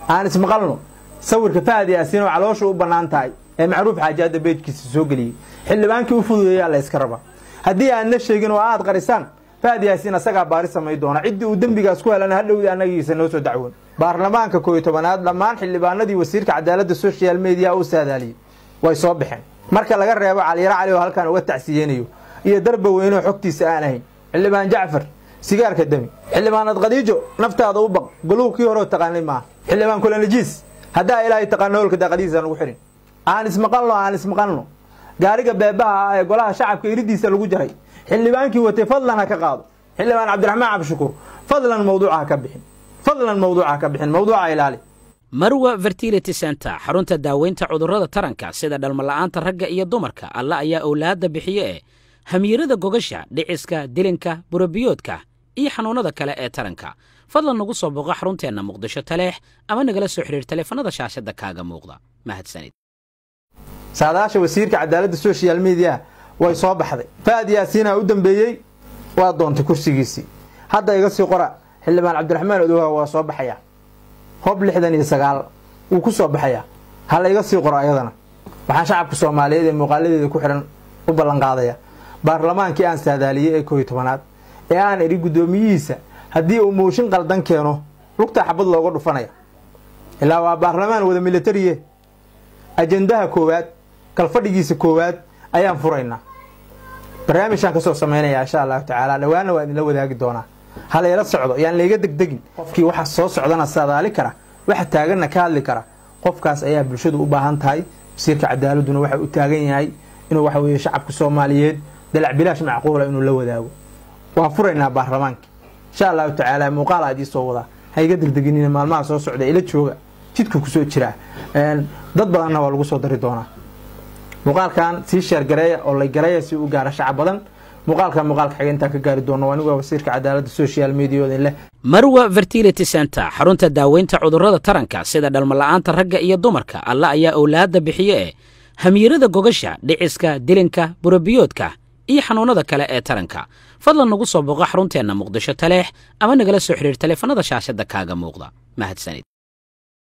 aan ismaqalno sawirka fahad yaasiin oo caloosha u bannaan tahay ee macruuf xaajaadda beejkiisa soo geliyey xildhibaankii u fududeeyaa la yska rabaa haddii aadna sheegin oo aad qarisaan fahad yaasiin asagaa baari samay doona ciddii uu dembigaas ku helana hadhowdii annagiisa noo soo dacwoon baarlamaanka kooiyo tobanaad dhammaan xildhibaanadii wasiirka cadaaladda social mediya u saadaaliyey way soo baxeen marka laga reebo caliyaro cali oo halkan uga tacsiyeynayo iyo darba weynoo xogtiisa aan ahayn xildhibaan jacfar sigaarka demi xildhibaanad khadiijo naftaada u baq goluhu kii hore oo taqaanay maaha xildhibaan kulanajiis haddaa ilaahay taqaano holka daaqadiisa lagu xihin aan ismaqalno aan ismaqalno gaariga beebaha ah ee golaha shacabka iridiisa lagu jaray xildhibaankii watay fadlan ha ka qaado xildhibaan cabdiraxmaan cabdishakuur fadlan mawduuca ha ka bixin fadlan mawduuca ha ka bixin mawduuca ilaali marwa fertility center xarunta daaweynta cudurrada taranka sida dhalmala'aanta ragga iyo dumarka alla ayaa owlaadda bixiye ee hamiirada gogasha dhiciska dilinka burabiyoodka iyo xanuunnada kale ee taranka fadlan nagu soo boqo xarunteenna muqdisho taleex ama nagala soo xidhiir taleefanada shaashadda kaaga muuqda mahadsanid saadaasha wasiirka cadaaladda social media way soo baxday fahad yaasiinaa u dambeeyey waa doontay kursigiisii hadda iga sii qora xildhibaan cabdiraxmaan odowa waa soo baxayaa hob lixdan iyo sagaal wuu ku soo baxayaa hala iga sii qoro ayadana waxaan shacabka soomaaliyeed ee muuqaaladeeda ku xidhan u ballanqaadaya baarlamaankii aan saadaaliyey ee kooiyo tobanaad ee aan idhi guddoomiyihiisa haddii uu mooshin qaldan keeno lugtaa xabad looga dhufanaya ilaa waa baarlamaan wada militariye ajendaha koowaad kalfadhigiisa koowaad ayaan furaynaa barnaamijaan kasoo samaynayaa insha allahu tacaala dhawaana waa idinla wadaagi doonaa halayla socdo yaan layga degdegin qofkii waxa soo socdana saadaali kara waxa taaganna ka hadli kara qofkaas ayaa bulshadu u baahan tahay wasiirka cadaaladuna waxa u taagan yahay inuu waxa weeye shacabka soomaaliyeed dalac bilaash macquula inuu la wadaago waan furaynaa baarlamaanka insha allahu tacaala muuqaal aad ii soo wadaa ha iga degdeginina maalmaha soo socda ila jooga jidku kusoo jiraa dad badanna waa lagu soo dari doonaa muuqaalkan sii sheergareeya oo lay gareeya si u gaara shacab badan muuqaalkan muuqaalka xiga intaan ka gaari doono anigoo wasiirka cadaaladda social mediaooda leh marwa fertility center xarunta daaweynta cudurrada taranka sida dhalmala'aanta ragga iyo dumarka alla ayaa owlaadda bixiye ee hamiirada gogasha dhiciska dilinka burabiyoodka iyo xanuunnada kale ee taranka fadlan nagu soo boqo xarunteenna muqdisho taleex ama nagala soo xidhiir taleefanada shaashadda kaaga muuqda mahadsanid